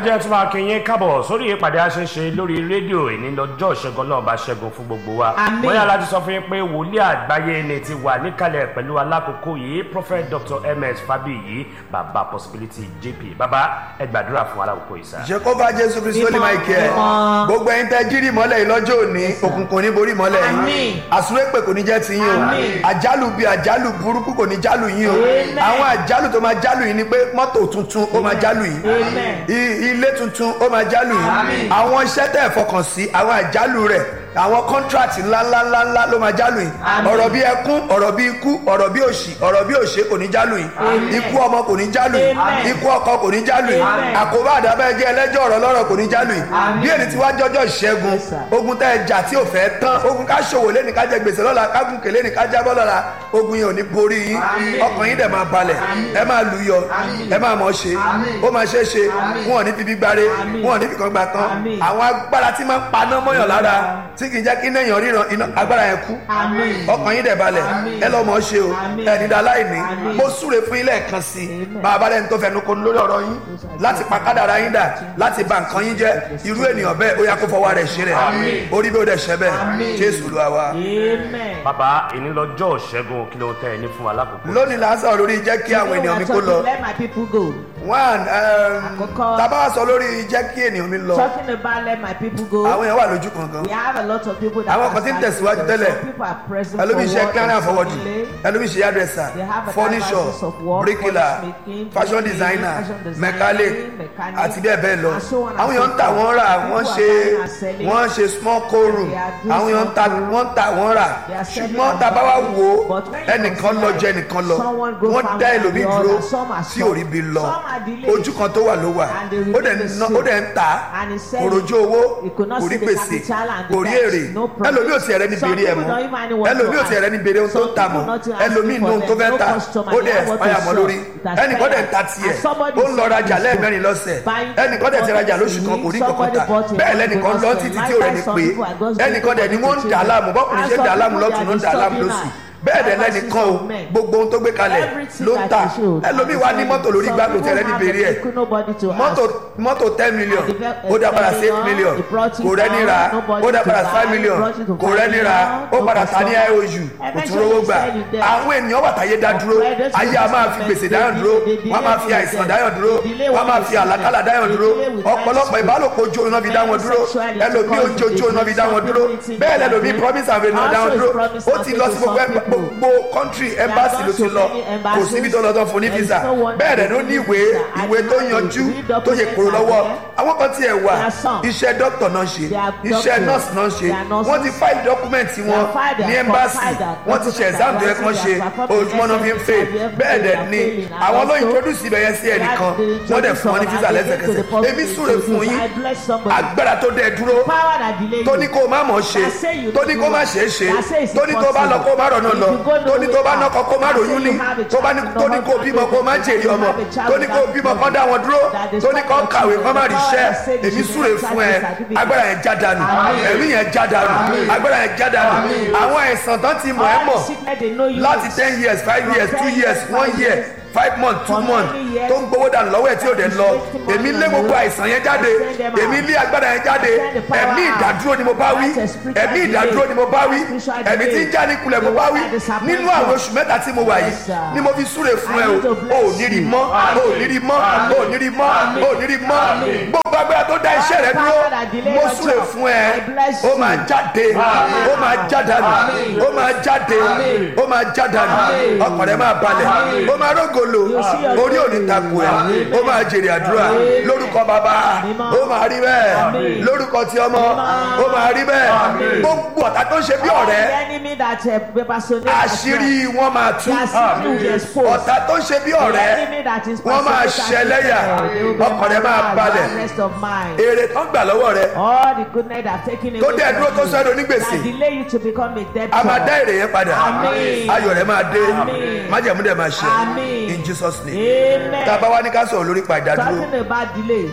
jẹ́ tí máa kí yín kábọ̀ sórí ìpàdé àṣeṣe lórí rédíò ìní lọ́jọ́ ìṣẹ́gun náà bá ṣẹ́gun fún gbogbo wa. Àmín. bóyá láti sọ fún yín pé wòlíì àgbáyé ni ti wà níkàlẹ̀ pẹ̀lú alákòókò yìí prophet dr ms fabiyi baba possibility jp baba ẹ gbàdúrà fún alákòókò yìí sá. jehova jésù kristu ní máìkì ẹ mímọ́. gbogbo ẹyin tẹ jírí mọ́lẹ̀ yìí lọ́jọ́ òní òkùnkùn ní borí mọ́lẹ̀ yìí Àmín. àsúrépè kò ní jẹ́ ti yín o Àmín. àjálù bíi àjálù burúkú kò ní jálù yín o Amen. àwọn àjálù tó máa jálù yín ni pé mọ́tò tuntun ó máa jálù yín Amen. I- ilé tuntun ó máa jálù yín àwọn iṣẹ́ tẹ̀ fọkàn sí àwọn àjálù rẹ̀ àwọn kọ́ńtrátì ńláńláńlá ló máa jálù yín Àmín. ọ̀rọ̀ bíi ẹkún ọ̀rọ̀ bíi ikú ọ̀rọ̀ bíi òṣì ọ̀rọ̀ bíi òṣè kò ní jálù yín ikú ọmọ kò ní jálù yín Amen. ikú ọkọ kò ní jálù yín Amen. àkóbá àdàbẹ́ jẹ́ ẹlẹ́jọ́ ọ̀rọ̀ lọ́rọ̀ kò ní jálù yín bí èdè tí wá jọjọ́ ìṣẹ́gun Yes, sir. ogun tẹ́ ẹ jà tí ò fẹ́ tán ogun ká ṣòwò lẹ́ni ká jẹ gbèsè lọ́la ká gùn kèlé ní ká jábọ́ lọ́la ogun yẹn ò ní borí yín ọkàn yín dẹ̀ máa balẹ̀ ẹ máa lù yọ ẹ máa mọ̀ ṣe ó máa ṣe é ṣe wọn ò ní fi bí gbáre wọn ò ní fi kan gbà kan Àmín. àwọn agbára tí máa ń paná mọ́yàn lára tí kì í jẹ́ kí néèyàn ríran iná agbára yẹn kú Àmín. ọkàn yín dẹ̀ balẹ̀ ẹ lọ́ mọ̀ ṣe o Àmín. ẹ nídàá láìní Àmín. mo súre fún yín lẹ́ẹ̀kan sí i Amen. bá a bá lẹ́ni tó fẹnu konu lórí ọ̀rọ̀ yín láti pa kádàrá yín dà láti bà nǹkan yín jẹ́ irú ènìyàn bẹ́ẹ̀ ó yá kó fọwọ́ rẹ̀ ṣe rẹ̀ orí bí ó dẹ̀ ṣẹ́ bẹ́ẹ̀ jésù ló wá wá. Amen. baba ìní lọ́jọ́ ìṣẹ́gun kí ló tẹ́ ẹ ní fún alákòókò. lónìí là ń sọ̀rọ̀ lórí jẹ́ kí àwọn ènìyàn mi kó lọ Let my people go. one Àkọ́kọ́. tábà wá sọ lórí jẹ́ kí ènìyàn mi lọ Talking about let my people go. àwọn èèyàn wà lójú kankan We have a lot of people that Àwọn are kan tí ń starting tẹ̀síwájú work. tẹ́lẹ̀. Some people are pressing ẹlòmíì ṣe forward clearing and and forwarding delay. ẹlòmíì ṣe hairdresser They have a furniture diagnosis of work, bricklayer furniture making, fashion making, designer fashion designing, mechanic mechanic, àti bẹ́ẹ̀ bẹ́ẹ̀ lọ and so on and àwọn so èèyàn ń tà forth. wọ́n rà People wọ́n are ṣe buying and selling. wọ́n ṣe small co-room They are doing àwọn èèyàn ń ta small wọ́n ń tà wọ́n rà They are selling ṣùgbọ́n and tá a bá wá buying. wò ó But when you ẹnìkan lọ consider jẹ ẹnìkan lọ someone go wọ́n farm dá and ẹlòmíì the dúró other, some are tí stopped. ò rí bi lọ Some are delayed. ojú kan tó wà ló wà And they ó dẹ̀ remain ń the ná- ó dẹ̀ ń tà And he said kò rojú owó he could not kò rí see the gbèsè capital and the kò rí debt, èrè no profit. ẹlòmíì ò tiẹ̀ rẹ́ ní Some bèrè ẹ̀ people mọ́ don't even know what ẹlòmíì ò to tiẹ̀ rẹ́ ní bèrè ohun tó ń Some tà people mọ́ not to ask ẹlòmíì for ní ohun tó them, fẹ́ no tà customer, ó they dẹ̀ have what to ẹ̀fáyà mọ́ sell. lórí It has ẹnìkan dẹ̀ ń ta failed. tiẹ̀ And somebody ó ń lọ is rajà selling lẹ́ẹ̀mẹ́rin lọ́sẹ̀ Buying ẹnìkan dẹ̀ ti one rajà person lóṣù kan kò rí kankan somebody tà bought a bẹ́ẹ̀ one lẹ́nìkan because lọ the títí tí ò rẹ̀ ní lifestyle pé some people are just ẹnìkan dẹ̀ ni doing wọ́n ń for dà á change. láàmú bọ́kùnrin And ṣe ń some dà á láàmú people lọ́tún ló ń they are dà á láàmú disturbing lósì her. bẹ́ẹ̀ dẹ̀ Diversity lẹ́nìkan o of men. gbogbo ohun tó gbé kalẹ̀ Everything ló ń that tà they should. ẹlòmíì wá ní mọ́tò lórí Some gbàgbó people tẹ̀rẹ́ ní have bèrè a ẹ̀ vehicle, nobody to mọ́tò ask. mọ́tò ten million And the ve- ó dá padà sí eight ten million million, he brought it kò rẹ́ni down, ra nobody ó dá to padà buy, five million brought it to kò five rẹ́ni ra million, ó no padà ta ní customer. iou kò tún Eventually rówó he gbà said it there. àwọn ènìyàn wà táyé dá dúró Credit ayé a máa fi system, gbèsè they dáyàn dúró delay- they wọ́n máa fi delay àìsàn with dáyàn them. dúró They delay wọ́n máa with fi them. àlàkálà dáyàn They dúró delay with ọ̀pọ̀lọpọ̀ them. ìbálòpọ̀ ojú oorun náà fi dá wọn dúró Sexual ẹlòmíì ojú intercourse, ojú oorun náà fi dá wọn dúró they bẹ́ẹ̀ delay lẹ́lòmíì with promise and faith náà dá wọn Also dúró promise ó and ti faith lọ to sí gbogbo some ẹ̀- people. gbogbo country embassy ló ti gone to lọ many kò síbi tó lọ tó fún ní embassies. visa There is no one bẹ́ẹ̀ that dẹ̀ ló ní gives ìwé visa. ìwé And tó now yanjú the tó yẹ kúrò documents lọ́wọ́ are there. àwọn kan tiẹ̀ wà There are some. iṣẹ́ dókítà náà ṣe They are iṣẹ́ doctors. nọ́ọ̀sì náà ṣe They are nurses. wọ́n ti fáìlì dọ́kúmẹ̀ntì wọn have filed their ní embassy filed their wọ́n ti ṣe documents exam tó yẹ and kán ṣe they have performed ojúmọ́ náà fi ń fè tests and bẹ́ẹ̀ they dẹ̀ are ni failing. And àwọn ló also, introduce ibẹ̀ yẹn sí ẹnìkan wọ́n dẹ̀ fún wọn ní visa lẹ́sẹ̀kẹsẹ̀ èmi súre fún yín I bless somebody. agbára tó dẹ̀ dúró Power that delay you. tó ní kó o má mọ̀ ṣe That say you tó ní don't kó do má it. ṣe é ṣe That say it's tó ní tó bá lọ kó o má rọ̀nà impossible. lọ If you go tó ní tó bá nowhere, nọkọ kó o má that say ròyún you ní have a tó bá ní child, tó ní kó o no bímọ kó o má husband, jèrè you ọmọ have a child tó ní kó o without bímọ kó children. dá wọn dúró That they tó ní stop kó o your kàwé children. kó o má The rí power iṣẹ́ that say they èmi should súre not fún ẹ practice certificate. agbára yẹn já dànù ẹ̀rí yẹn já dànù agbára yẹn já dànù àwọn àìsàn tán ti mọ̀ ẹ́ All mọ̀ the sickness they know you láti with. ten years five years two years one year five months two For months many years. tó ń gbowó dànù lọ́wọ́ ẹ̀ tí ò dẹ̀ lọ èmi lé gbogbo àìsàn yẹn jáde èmi lé agbára yẹn jáde ẹ̀mí ìdádúró ni mo bá wí ẹ̀mí ìdádúró ni mo bá wí ẹ̀mí tí ń já ní kulẹ̀ mo bá wí nínú àwọn oṣù mẹ́ta tí mo wà yìí ni mo fi súre fún ẹ o ò ní rí mọ́ ò ní rí mọ́ ò ní rí mọ́ ò ní rí mọ́ gbogbo agbára tó dá iṣẹ́ rẹ dúró mo súre fún ẹ ó máa jáde ó máa jádànù ó máa jáde ó máa jádànù ọkàn rẹ máa balẹ̀ ó máa rógolo orí òní takò ẹ ó máa jèrè àdúrà lórúkọ bàbá ó máa rí bẹ́ẹ̀ lórúkọ ti ọmọ ó máa rí bẹ́ẹ̀ gbogbo ọ̀tá tó ń ṣe bí All ọ̀rẹ́ the enemy that uh, personate àṣírí wọn máa tú Their secret will be exposed. ọ̀tá tó ń ṣe bí ọ̀rẹ́ wọ́n máa ṣẹlẹ́yà ọkàn rẹ máa balẹ̀ rest of mind. èrè tó ń gbà lọ́wọ́ rẹ all the goodness that have taken Tó away dẹ̀ dúró tó from sọ ẹ́ you donígbèsè. that delay you to become a debtor. a máa dá èrè yẹn padà Àmín. ayọ̀ rẹ máa dé Àmín. májẹ̀mú dẹ̀ máa ṣe Àmín. in jesus name Amen. tá a bá wá ní ká sọ̀rọ̀ lórí ìpàdádúró talking about delay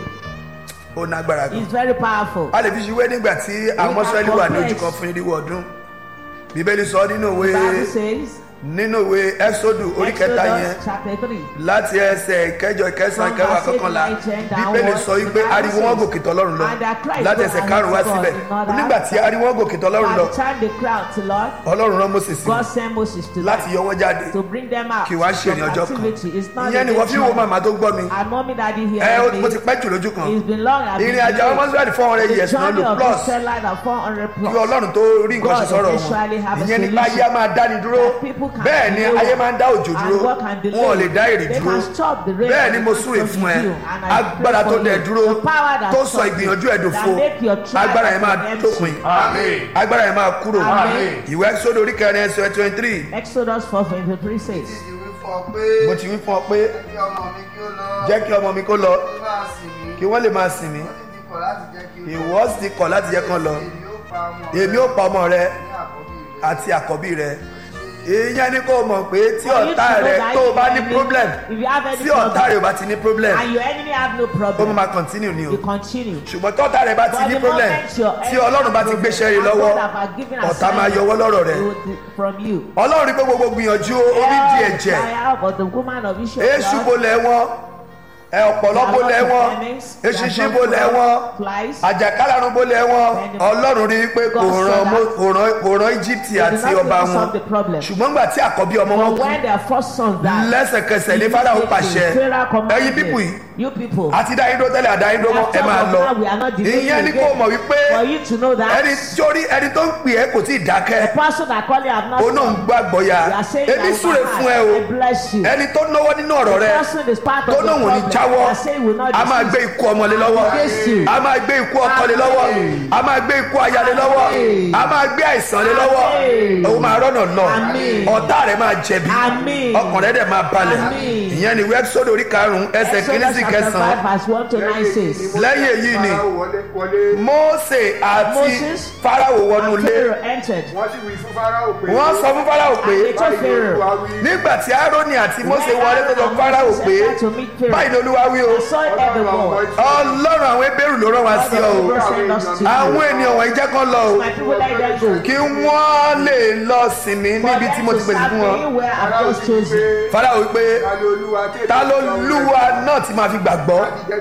ó nágbára gan is very powerful. a lè fi ṣiwé nígbà tí àwọn can mọ́sálẹ́lì wà ní ojú compare. kan fún irínwó ọdún bíbélì sọ nínú the bible ìwé says nínú ìwé ẹ́sódù orí kẹta yẹn Exodus chapter 3. láti ẹsẹ̀ ìkẹjọ ìkẹsàn From ìkẹwàá verse eight, kọkànlá nine, ten bíbélì downwards, sọ wípé the Bible ariwo wọn says, gòkè tọlọ́run lọ "And their cries láti go ẹsẹ̀ and karùn-ún wá to God síbẹ̀ in order." nígbà tí ariwo wọn gòkè tọlọ́run By lọ the time they cry out to Lord, ọlọ́run rán moses sí God sent Moses to láti them yọ wọn jáde to bring them out kí wàá ṣe from ìrìn ọjọ́ captivity. It's kan not ìyẹn ni a wọ́n fi wo nation. màmá tó gbọ́ mi And mommy daddy ẹ here. ó- mo ti pẹ́ jù lójú kan It's been long. I've ìrìn been àjò àwọn delayed. mọ́sílẹ̀ four hundred The years náà journey lò of plus Israelite are 400 kí plus. ọlọ́run tó rí nǹkan ṣe God sọ̀rọ̀ eventually wọn have a ìyẹn ni solution. láyé á máa dáni dúró That people can bẹ́ẹ̀ ni delay ayé máa ń dá òjò and dúró God can delay. wọn ò lè dá èrè They dúró can stop the rain bẹ́ẹ̀ and ni the mo rain súre from fún ẹ you. And I agbára pray tó for dẹ̀ you. dúró The power that tó sọ stops ìgbìyànjú ẹ̀ you, dòfo that make your trial agbára yẹn máa empty. dópin Àmín. agbára yẹn máa kúrò Àmín. ìwé sódò orí kẹrin ẹsẹ̀ twenty three Exodus 4:23 says, ti wí fún ọ pé mo ti wí fún ọ pé kí ọmọ mi kí ó lọ jẹ́ kí ọmọ mi kó lọ kí ó máa sìn mí kí wọ́n lè máa sìn mí ó sì ti kọ̀ láti jẹ́ kí ó lọ ìwọ sì ti kọ̀ láti jẹ́ kán lọ èmi ó pa ọmọ èmi ó pa ọmọ rẹ ní àkọ́bí rẹ àti àkọ́bí rẹ ìyẹn ni kó o mọ̀ pé tí For you to ọ̀tá know rẹ that tó o if bá your ní enemy- problem if you have any tí ọ̀tá problem, rẹ ò bá ti ní problem and your enemy have no ó problem, máa continue ni o you continue. ṣùgbọ́n tọ́tá rẹ bá ti But ní the problem moment your tí enemy ọlọ́run bá has ti problem, gbéṣẹ́ rí and lọ́wọ́ God have given ọ̀tá máa assignment, yọwọ́ lọ́rọ̀ rẹ he will do- from you. ọlọ́run rí pé gbogbo gbìyànjú orí di ẹ̀jẹ̀ Fire, but the woman of Israel èṣù bolẹ̀ wọn ẹ ọ̀pọ̀lọ́ bolẹ̀ wọn eṣinṣin bolẹ̀ wọn flies. àjàkálàrún bolẹ̀ wọn ọlọ́run rí pé kò ràn Mó- kò ràn- kò ràn íjíbítì àti ọba wọn ṣùgbọ́n gbà tí àkọ́bí ọmọ wọn But kú when their first son died, lẹ́sẹ̀kẹsẹ̀ ní fáráò pàṣẹ Pharaoh commanded, ẹ̀yin pípù yìí you people, àti dáyídó tẹ́lẹ̀ àdáyídó mọ́ ẹ máa lọ Now we are not delaying ìyẹn ni again. kó mọ̀ wípé for you to know that ẹni sórí ẹni tó ń pè ẹ́ kò tí ì dákẹ́ the person that call you have not ó náà ń gbàgbọ́ ya You are saying èmi that súre my fún ẹ heart, o I bless you. ẹni tó náwó nínú ọ̀rọ̀ The rẹ person is part of tó the náà wò ní problem. jáwọ́ You are saying will not a máa desist. gbé ikú ọmọ lé lọ́wọ́ Jésù. a máa gbé ikú ọkọ lé lọ́wọ́ a máa gbé ikú aya lé lọ́wọ́ Àmín. a máa gbé àìsàn lé lọ́wọ́ Àmín. òun máa rọ́nà lọ Àmín. ọ̀tá rẹ̀ máa jẹ̀bi Àmín. ọkàn rẹ̀ dẹ̀ máa balẹ̀ Àmín. ìyẹn ni wẹ́bísọ́dù orí karùn-ún ẹsẹ̀ kìíní Exodus sí chapter kẹsàn-án 5 verse 1 to 9 says, lẹ́yìn èyí ni Fáráò wọlé wọlé Mósè àti Moses Fáráò wọnú and ilé Pharaoh entered. wọ́n sì wí fún Fáráò pé wọ́n sọ fún Fáráò pé And they told Pharaoh, nígbà tí Árónì àti Mósè When wọlé tó sọ Aaron and Fáráò Moses pé entered to meet Pharaoh, báyìí ni Olúwa wí o I saw every word. Ọlọ́run àwọn ebéèrú ló rán wa sí ọ o àwọn ènìyàn wọ̀nyí jẹ́ kán lọ o My people let them go. kí wọ́n lè lọ sinmi níbi tí mo ti pèsè fún wọn where I've just chosen. Fáráò wípé ta ló lúwa náà ti máa fi gbàgbọ́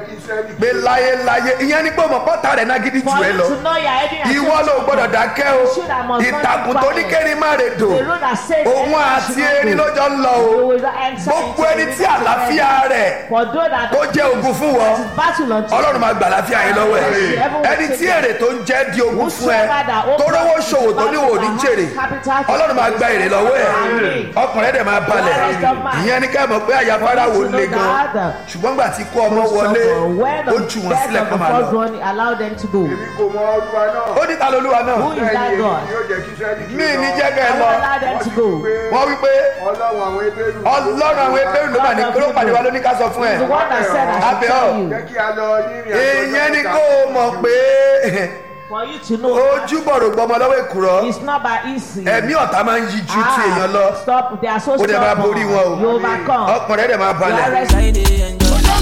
pé láyéláyé ìyẹn ni pé ọmọ pọ́tà rẹ̀ náà gidi jù For ẹ you lọ to know your heading and ìwọ ló gbọ́dọ̀ dákẹ́ o Should I must not ìtàkùn be tó ní quiet. kérin má rè dò The road that says òun anyone àti should not erin go. lọ́jọ́ ń lọ o You will not enter gbogbo into ẹni the tí àlàáfíà rẹ̀ For those that tó jẹ́ ogun fún wọn battle unto ọlọ́run máa gbà láfíà yín lọ́wọ́ ẹ̀ ẹni tí èrè tó ń jẹ́ di ogun fún ẹ tó rówó ṣòwò tó ní òní jèrè ọlọ́run máa gba èrè lọ́wọ́ ẹ̀ ọkùnrin dẹ̀ máa balẹ̀ ìyẹn ní ká mọ̀ pé àyà Fáráò le gan ṣùgbọ́n gbà tí kó ọmọ wọlé ó jù wọ́n sílẹ̀ kó máa lọ allow them to go. èmi kò mọ olúwa náà ó ní ta lolúwa náà Who is that God? yóò jẹ́ kí Ísírẹ́lì kí mí ó ní lọ. jẹ́ kẹ́ ẹ I lọ will allow them to go. wọ́n wí pé ọlọ́run àwọn ebéèrú ọlọ́run àwọn ebéèrú ló mà ní ló pàdé wa ló ní ká sọ fún ẹ The one that said I should Abẹ́ tell ọ̀. you. jẹ́ kí a lọ ní ìrìn àjò ìyẹn ni ọjọ́ kó o mọ̀ pé For you to know ojú bọ̀rọ̀ gbọmọ lọ́wọ́ èkùrọ́ it's not by easy. ẹ̀mí ọ̀tá máa ń yí ju ti èèyàn lọ Ah, Stop. They are so ó dẹ̀ máa borí wọn You o overcome. ọkùnrin dẹ̀ máa You are balẹ̀ resting.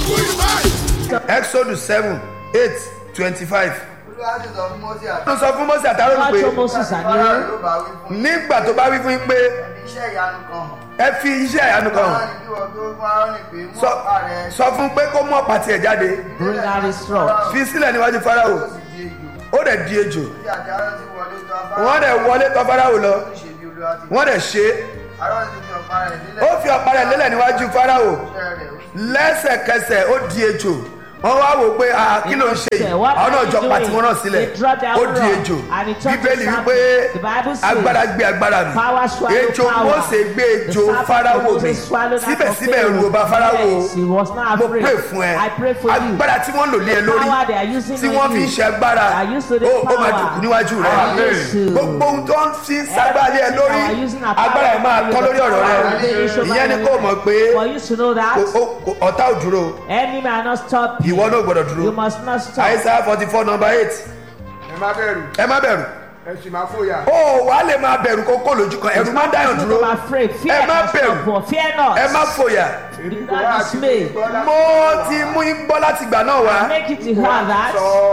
exodus seven eight twenty five olúwa sì sọ fún Mósè àti ó sọ fún Mósè àtàrò God pé told Moses and Fáráò Aaron, ló bá wí fún yín nígbà tó bá wí fún yín pé ẹbí iṣẹ́ ìyanu kan hàn ẹ fi iṣẹ́ ìyanu kan hàn Fáráò ní kí wọ́n tó fún Áárónì pé mú Sọ- ọ̀pá rẹ̀ sọ fún pé kó mú ọ̀pá tiẹ̀ jáde bring out his rod. fi sílẹ̀ níwájú Fáráò ó sì di ejò ó dẹ̀ di ejò tí àti Áárónì ti wọlé tó afárá wọ́n dẹ̀ wọlé tọ̀ Fáráò lọ ó sì ṣe bí olúwa ti wọ́n dẹ̀ ṣe é Áárónì ti fi ọ̀pá rẹ̀ ó lélẹ̀ fi ọ̀pá rẹ̀ lélẹ̀ níwájú Fáráò iṣẹ́ rẹ̀ ó sì lẹ́sẹ̀kẹsẹ̀ ó di ejò wọ́n wá wò pé ah, kí ló ń ṣe yìí àwọn náà jọ pàtí wọn náà sílẹ̀ ó di ejò bíbélì wípé agbára gbé agbára mi ejò Mósè gbé ejò Fáráò mi síbẹ̀síbẹ̀ ẹ̀rù ò bà Fáráò mo pè fún ẹ agbára tí wọ́n lò lé ẹ lórí tí wọ́n fi ń ṣe agbára ó ó máa dùnkù níwájú rẹ gbogbo ohun tó ń fi ń ságbálẹ̀ ẹ lórí agbára ẹ máa tọ́ lórí ọ̀rọ̀ rẹ ìyẹn ni kò mọ̀ pé For you to know that kò- ó- kò- ọ̀tá ò dúró any man not stop you. ìwọ náà gbọ́dọ̀ dúró You must not stop. Isaiah forty four number eight ẹ má bẹ̀rù ẹ má bẹ̀rù ẹ sì má fòyà ó wà á lè máa bẹ̀rù kó kó lójú kan ẹ̀rù má dáyàn Don't dúró be afraid. Fear ẹ má not. bẹ̀rù. stop, Fear not. ẹ má fòyà èmi Do kò wá not àti dismay. gbọ́lá mo ti mú yín gbọ́ láti gbà náà wá Make it to her that sọ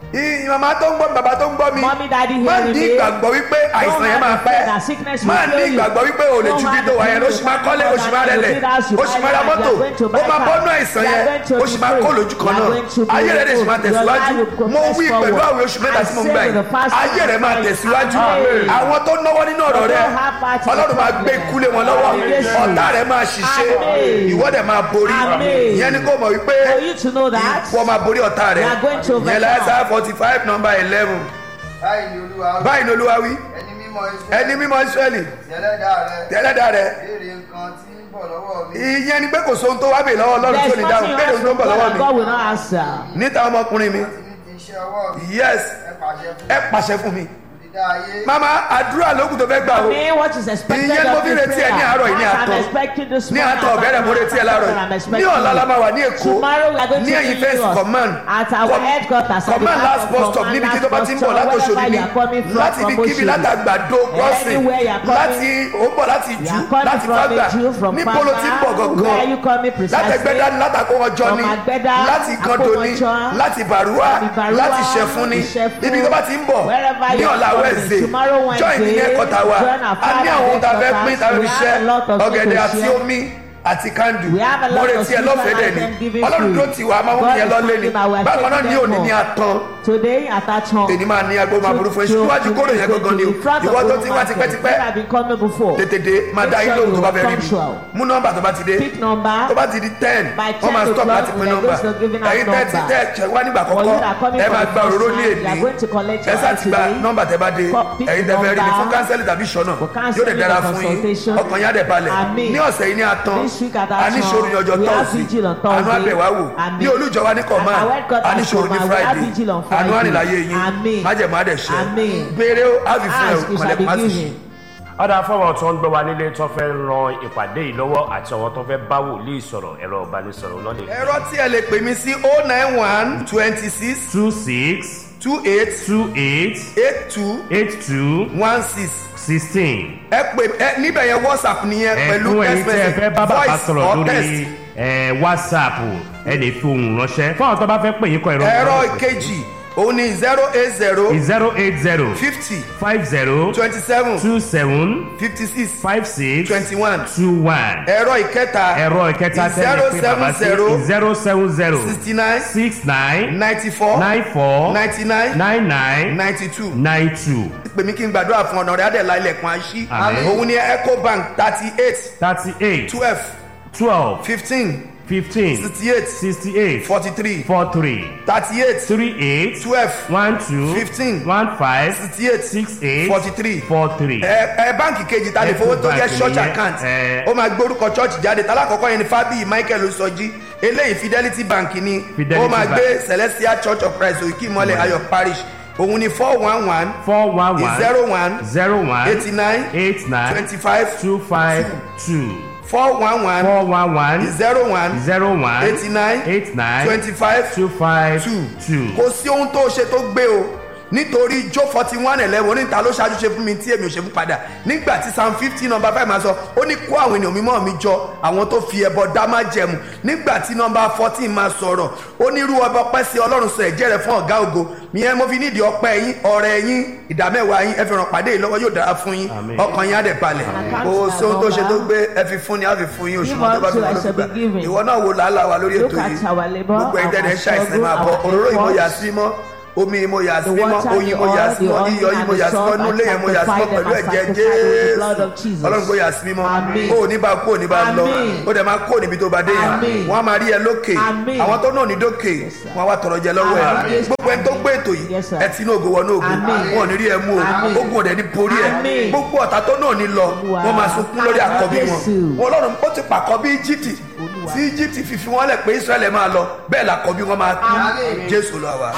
Ì- màmá tó ń gbọ́ mi bàbá tó ń gbọ́ mi Mommy, daddy má hearing ní me. ìgbàgbọ́ wípé àìsàn yẹn máa pẹ́ that sickness will má ní kill you. ìgbàgbọ́ wípé o lè Don't ju have dídò wa yẹn the ó sì máa kọ́lé ó sì máa faith rẹlẹ̀ that you ó sì máa ra buy mọ́tò car, you are going to ó buy máa car. bọ́nú àìsàn You are yẹn going to ó be sì máa free. kó lójú kan You are náà going to be ayé rẹ̀ dẹ̀ sì máa able- tẹ̀síwájú your life will mo progress wí pẹ̀lú forward. àwọn oṣù mẹ́ta I tí mo say gbà with yìí the fast ayé rẹ̀ máa time, tẹ̀síwájú Amen. àwọn tó náwó nínú ọ̀rọ̀ Don't rẹ̀ have part in the ọlọ́run máa gbé problem. kúlé wọn lọ́wọ́ Amen. ọ̀tá rẹ̀ máa ṣiṣẹ́ Amen. ìwọ dẹ̀ máa borí Amen. ìyẹn ni kò mọ̀ wípé For you to know that, ìwọ máa borí ọ̀tá rẹ̀ You are going to overcome. ìyẹn láìsá forty five number eleven báyìí ni olúwa wí. báyìí ni olúwa wí ẹni mímọ́ Ísírẹ́lì ẹni mímọ́ israẹli ẹlẹ́dàá rẹ tẹ́lẹ́dà rẹ̀ béèrè nǹkan tí ń bọ̀ lọ́wọ́ mi. ìyẹn ni pé kò sóhun tó wá bè lọ́wọ́ ọlọ́run tí ò there's ní nothing dáhùn you béèrè ask ohun tó ń from bọ̀ God lọ́wọ́ that mi God will not answer. níta ọmọkùnrin mi àti ní ti iṣẹ́ ọwọ́ mi. yes ẹ pàṣẹ fún ẹ pàṣẹ fún mi dídá ayé. mama àdúrà lókun tó fẹ́ gbà o Me, what is expected Ìyẹn mo of fi you retí ẹ ní prayer. àárọ̀ yìí ní What àtọ̀. I'm expecting this ní morning, àtọ̀ ọ̀bẹ̀rẹ̀ mo retí ẹ láàárọ̀ I'm yìí expecting ní ọ̀la la máa wà ní èkó Tomorrow we are going ní to ẹ̀yìn be first in command at our Com- headquarters. at the command back last of bus stop command níbi tí last tó bá bus ti ń stop, bọ̀ látòṣòdì wherever ni you are coming from, láti from ibi kíbi Oshodi. látàgbàdo crossing Anywhere you are coming, láti ó bọ̀ láti You jù are coming láti from fàgbà Eju, from ní polo tí ń bọ̀ Fagba. Where are you gangan coming precisely? látẹgbẹ́dá ní látàkọ́wọ́jọ́ From ni Agbẹ́dá, láti kando ni Akówọjọ́, láti bàrúwà from Ìbàrúwà, láti ṣẹ̀fún ni Ìṣẹ̀fún. ibi tó bá ti ń bọ̀ Wherever ní you are ọ̀la coming. wẹ̀zẹ̀ Tomorrow join ní Wednesday, ẹ̀kọ́ta wa join our a ní àwọn ohun tá a fẹ́ pín tá a fẹ́ fi We have a ṣẹ́ lot of ọ̀gẹ̀dẹ̀ things to àti share. omi àti kandu We have a mo lot of retí ẹ lọ́fẹ̀ẹ́ dẹ̀ ni items given ọlọ́run free. tó ti wà máa mú God yẹn is lọ́lé ni coming and we are bákan náà ní taking òní them ní home. àtàn Today at that home. èyí máa ní agbó máa burú fún ẹ To- síwájú to- kóró yẹn to- gangan ni to o the front of ìwọ tó the ti wá market. tipẹ́tipẹ́ You have been coming before. tètè máa Make dá sure yín lóhùn you tó bá fẹ́ rí mi punctual. mú nọ́mbà tó bá ti dé Pick number. tó bá ti di ten By wọ́n máa 10 stop láti o'clock, pín we are nọ́mbà going to giving out ẹ̀yin tẹ́ ti number. tẹ́ ẹ̀ wá nígbà For you kọ́kọ́ that are coming ẹ for máa the gba first òróró ní time, you are èdè going to collect ẹ your sá own ti gba today. nọ́mbà tẹ́ bá dé Co- pick ẹ̀yin tẹ́ fẹ́ rí mi number. fún kánsẹ́lì tàbí ṣọ́nà For counseling yóò dẹ̀ dára or fún yín consultation. ọkàn yín á dẹ̀ balẹ̀ Àmín. ní ọ̀sẹ̀ yìí ní atán This week at that a ní time, ṣòro ní ọjọ́ we have tọ́sí vigil on àánú Thursday. àbẹ̀wá wò Àmín. ní olújọ wa ní kọ̀ọ̀mà At our headquarters a ní ṣòro ní command, we have friday vigil on àánú Friday. àrìnláyé yín Àmín. májẹ̀mú àdẹ̀ṣẹ́ Àmín. béèrè ó á fi fún ẹ Ask, you shall kọ̀lẹ̀ be má sì ṣe. given. ọ̀dà fọwọ́ tó ń gbọ́ wa nílé tó fẹ́ ran ìpàdé yìí lọ́wọ́ àti àwọn tó fẹ́ bá wòlíì sọ̀rọ̀ ẹ̀rọ ìbánisọ̀rọ̀ lọ́lẹ̀. ẹ̀rọ tí ẹ lè pè mí sí oh nine one twenty six two six two eight two eight eight two eight two one six sixteen. ẹ pè ẹ níbẹ̀ yẹn whatsapp nìyẹn pẹ̀lú ẹ̀kún ẹ̀yin text tí ẹ fẹ́ message bá bàbá voice sọ̀rọ̀ or lórí text. ẹ̀, whatsapp ẹ lè fi ohùn ránṣẹ́ fún àwọn tó bá fẹ́ pè yín kọ ìrọ̀ ẹ̀rọ ìkejì òun ni zero eight zero zero eight zero fifty five zero twenty seven two seven fifty six five six twenty one two one. ẹ̀rọ ìkẹta ẹ̀rọ ìkẹta tẹ́lẹ̀ pé bàbá sí zero seven zero sixty nine six nine ninety four nine four ninety nine nine nine ninety two nine two pè mí kí n gbàdúrà fún ọ̀nà rẹ̀ adẹ̀lá ilẹ̀kùn àṣì Àmín. òun ni ecobank thirty eight thirty eight twelve twelve fifteen fifteen sixty eight sixty eight forty three four three thirty eight three eight twelve one two Fifteen. one five sixty eight six eight forty three four three. ẹ ẹ báǹkì kejì ta lè fowó tó jẹ Ecobank church nìyẹn, account ẹ. ó máa gbórúkọ church jáde talákọ̀ọ́kọ́ yẹn ni fábíyì michael sọjí eléyìí fidelity bank ni Fidelity ó máa Bank. gbé celestial church of christ òkè ìmọ̀lẹ̀ ayọ̀ parish òun ni four one one four one one zero one zero one eighty nine eight nine twenty five two five two four one one four one one zero one zero one eighty nine eight nine twenty five two five two two. kò sí ohun tó ṣe tó gbé o nítorí jó forty one eleven oníta ló ṣáájú ṣe fún mi tí èmi ò ṣe fún padà nígbà tí psalm fifteen number five máa sọ ó ní kó àwọn ènìyàn mímọ́ mi jọ àwọn tó fi ẹbọ dá má jẹmu nígbà tí number fourteen máa sọ̀rọ̀ ó ní irú ọba ọpẹ́ sí ọlọ́run sọ ẹ̀jẹ̀ rẹ̀ fún ọ̀gá ògo ìyẹn mo fi nídìí ọpẹ́ yín ọ̀rẹ́ yín ìdámẹ́wàá yín ẹ fi ràn pàdé yìí lọ́wọ́ yóò dára fún yín Àmín. ọkàn yín á dẹ̀ balẹ̀ kò sí ohun tó ṣe tó gbé ẹ fi fún ni á fi fún yín òṣùwọ̀n tó bá fi Give wọn unto ló fi us gbà shall be given. ìwọ náà wo làálàá wa lórí Look ètò at yìí our labour, gbogbo ẹ̀yin tẹ́lẹ̀ ń our ṣàìsàn struggle, máa bọ̀ our òróró yìí mo yà efforts. sí mọ́ omi mo yà sí The mọ́ water, oyin the mo yà oil, sí the mọ́ onion iyọ̀ yìí and mo the yà sí mọ́ salt, inú ilé yẹn mo yà sí mọ́ sanctify them pẹ̀lú and ẹ̀jẹ̀ sanctify with the blood of jésù Jesus. ọlọ́run kò yà sí mọ́ Àmín. o ò ní bá kú ò ní bá lọ Àmín. ó dẹ̀ máa kó níbi tó bá dé yẹn Àmín. wọ́n á máa rí ẹ lókè Àmín. àwọn tó náà ní dókè sir. wọ́n á wá tọrọ jẹ lọ́wọ́ ẹ Àmín. gbogbo ẹni tó gbé ètò yìí Yes, sir. ẹ ti inú ògo wọnú ògo Àmín. wọn ò ní rí ẹ mú o Àmín. ogun ọ̀dẹ̀ ní borí ẹ Àmín. gbogbo ọ̀tá tó náà ní lọ Olúwa. wọ́n máa sunkún lórí àkọ́bí wọn Jésù. wọn ọlọ́run ó ti pàkọ́ bí íjíbítì Olúwa. tí íjíbítì fífi wọn lẹ̀ pé israẹli máa lọ bẹ́ẹ̀ làkọ́bí wọn máa kú Àmín. jésù lọ wa.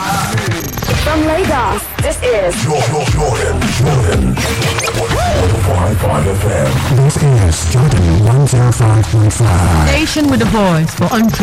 From Lagos, this is Jordan, Jordan, Jordan. 105.5 FM. This is Jordan 105.5. Station with a voice for entrepreneurs.